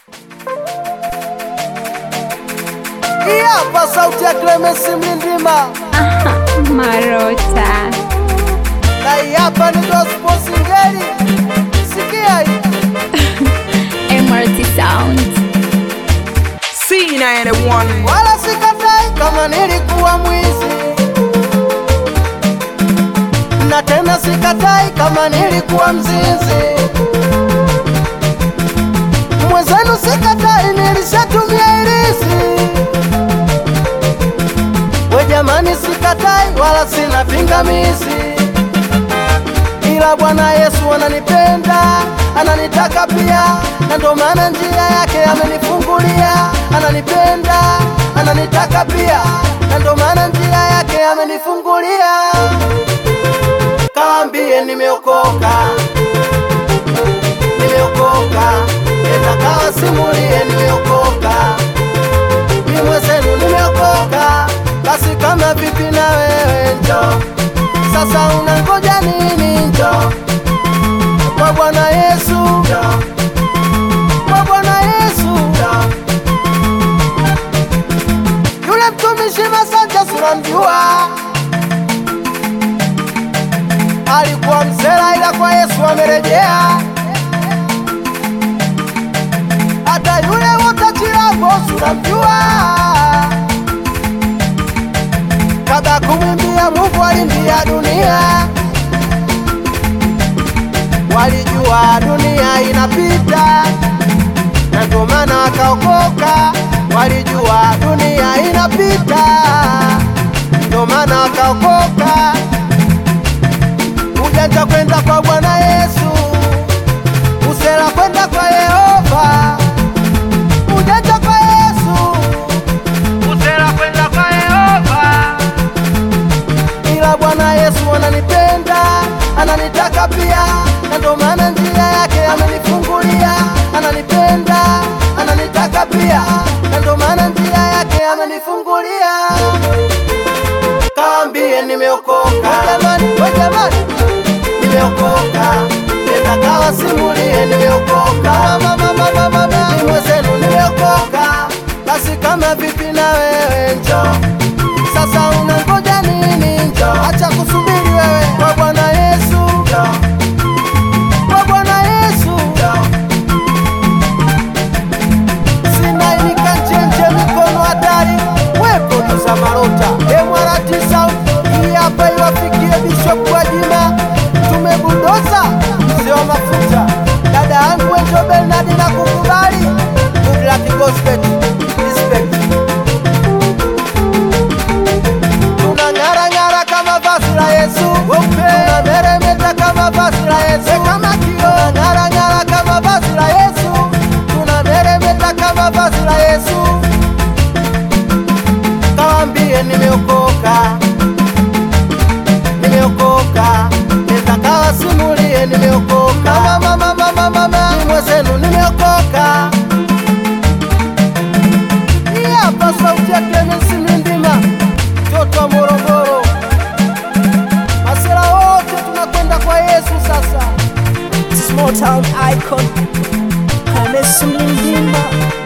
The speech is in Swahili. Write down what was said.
Hii hapa sauti ya Clemens Mlindima Marota. na hii hapa ni gospel singeli. Sikia hii MRT Sound. C91 wala sikatai kama nilikuwa mwizi, na tena sikatai kama nilikuwa mzinzi. Mwenzenu sikatai, nilishatumia ilisi. We jamani, sikatai wala sina pingamizi, ila Bwana Yesu ananipenda, ananitaka pia, na ndo maana njia yake amenifungulia. Ananipenda, ananitaka pia, na ndo maana njia yake amenifungulia. Kaambie nimeokoka, nimeokoka, enda kawasimulie nimeokoka, ni mwenzenu nimeokoka, basi kama vipi na wewe njo sasa unangoja nini? Njo kwa Bwana Yesu, njo kwa Bwana Yesu, njo yule mtumishi Masanja sunamjua, alikuwa msela, ila kwa Yesu amerejea. Hata yule wotachilambo sunamjua kabla kumwimbia Mungu alimbia dunia, walijua dunia inapita, na ndio maana wakaokoka. Walijua dunia inapita, ndio maana wakaokoka. Ujanja kwenda kwa Bwana Yesu, usela kwenda kwa Yehova, ujanja kwa Yesu, usela kwenda kwa Yehova ila Bwana Yesu ananipenda, ananitaka pia, na ndo maana njia yake amenifungulia. Ananipenda, ananitaka pia, na ndo maana njia yake amenifungulia. Kaambie nimeokoka, jamani, we jamani, nimeokoka, nenda kawasimulie nimeokoka, mama, mama, mama, mama, ni mwenzenu nimeokoka, basi kama vipi na wewe njoo sasa unangoja nini? Njoo, acha kusubiri wewe kwa Bwana Yesu. Njoo, kwa Bwana Yesu. Njoo, sina inikachenje mikono hatari, wepo tuza marota emwarati sauti hii hapa iwafikie Bishop Gwajima, tumebudoza mzee wa mafuta, dada yangu Enjo Bernard na kukubali Good luck gospel respect tunang'arang'ara kama vazi la Yesu, tunameremeta kama vazi la Yesu, kama kio tunang'arang'ara kama vazi la Yesu, tunameremeta kama vazi la Yesu. Kawambie nimeokoka, nimeokoka, nenda kawasimulie nimeokoka, mama, mama, mama, mama, ni mwenzenu nimeokoka. Hii hapa sauti ya Clemens Mlindima, mtoto wa Morogoro. Masela wote tunakwenda kwa Yesu sasa. Small town icon Clemens Mlindima